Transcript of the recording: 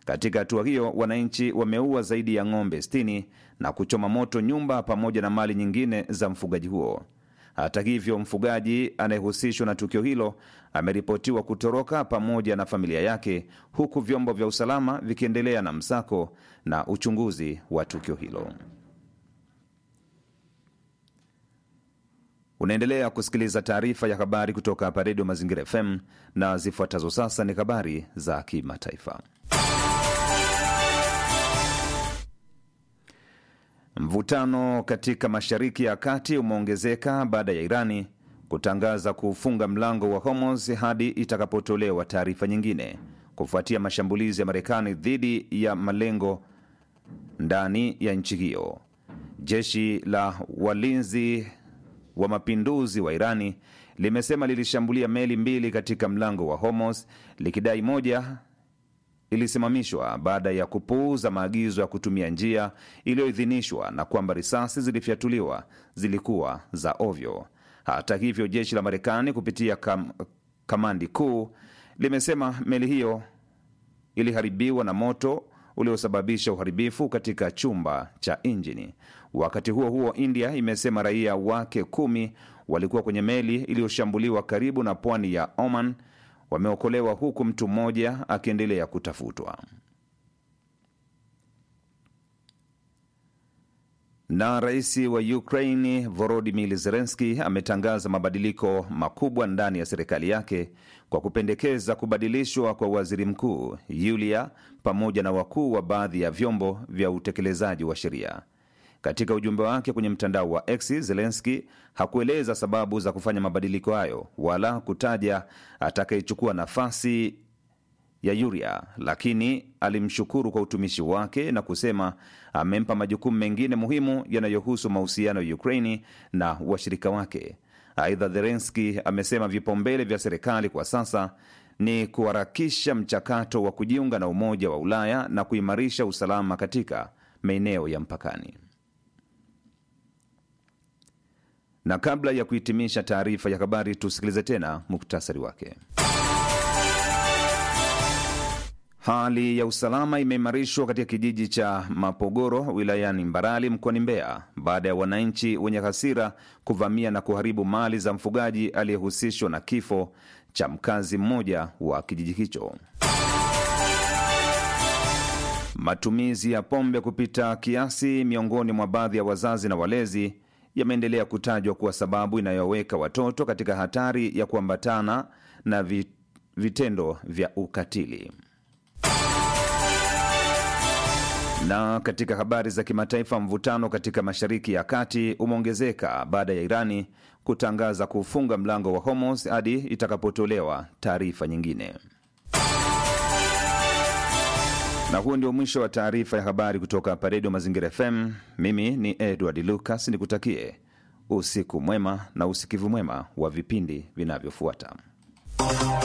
Katika hatua hiyo, wananchi wameua zaidi ya ng'ombe 60 na kuchoma moto nyumba pamoja na mali nyingine za mfugaji huo. Hata hivyo, mfugaji anayehusishwa na tukio hilo ameripotiwa kutoroka pamoja na familia yake, huku vyombo vya usalama vikiendelea na msako na uchunguzi wa tukio hilo. Unaendelea kusikiliza taarifa ya habari kutoka hapa Redio Mazingira FM na zifuatazo sasa ni habari za kimataifa. Mvutano katika Mashariki ya Kati umeongezeka baada ya Irani kutangaza kufunga mlango wa Hormuz hadi itakapotolewa taarifa nyingine, kufuatia mashambulizi ya Marekani dhidi ya malengo ndani ya nchi hiyo. Jeshi la walinzi wa mapinduzi wa Irani limesema lilishambulia meli mbili katika mlango wa Hormuz likidai moja ilisimamishwa baada ya kupuuza maagizo ya kutumia njia iliyoidhinishwa na kwamba risasi zilifyatuliwa zilikuwa za ovyo. Hata hivyo, jeshi la Marekani kupitia kam, kamandi kuu limesema meli hiyo iliharibiwa na moto uliosababisha uharibifu katika chumba cha injini. Wakati huo huo, India imesema raia wake kumi walikuwa kwenye meli iliyoshambuliwa karibu na pwani ya Oman wameokolewa huku mtu mmoja akiendelea kutafutwa. Na rais wa Ukraini Volodymyr Zelensky ametangaza mabadiliko makubwa ndani ya serikali yake kwa kupendekeza kubadilishwa kwa waziri mkuu Yulia pamoja na wakuu wa baadhi ya vyombo vya utekelezaji wa sheria. Katika ujumbe wake kwenye mtandao wa X, Zelenski hakueleza sababu za kufanya mabadiliko hayo wala kutaja atakayechukua nafasi ya Yuria, lakini alimshukuru kwa utumishi wake na kusema amempa majukumu mengine muhimu yanayohusu mahusiano ya Ukraini na washirika wake. Aidha, Zelenski amesema vipaumbele vya serikali kwa sasa ni kuharakisha mchakato wa kujiunga na Umoja wa Ulaya na kuimarisha usalama katika maeneo ya mpakani. Na kabla ya kuhitimisha taarifa ya habari, tusikilize tena muktasari wake. Hali ya usalama imeimarishwa katika kijiji cha Mapogoro wilayani Mbarali mkoani Mbeya baada ya wananchi wenye hasira kuvamia na kuharibu mali za mfugaji aliyehusishwa na kifo cha mkazi mmoja wa kijiji hicho. Matumizi ya pombe kupita kiasi miongoni mwa baadhi ya wazazi na walezi yameendelea kutajwa kuwa sababu inayoweka watoto katika hatari ya kuambatana na vitendo vya ukatili. Na katika habari za kimataifa, mvutano katika Mashariki ya Kati umeongezeka baada ya Irani kutangaza kufunga mlango wa Hormuz hadi itakapotolewa taarifa nyingine. Na huu ndio mwisho wa taarifa ya habari kutoka hapa Redio Mazingira FM. Mimi ni Edward Lucas, nikutakie usiku mwema na usikivu mwema wa vipindi vinavyofuata.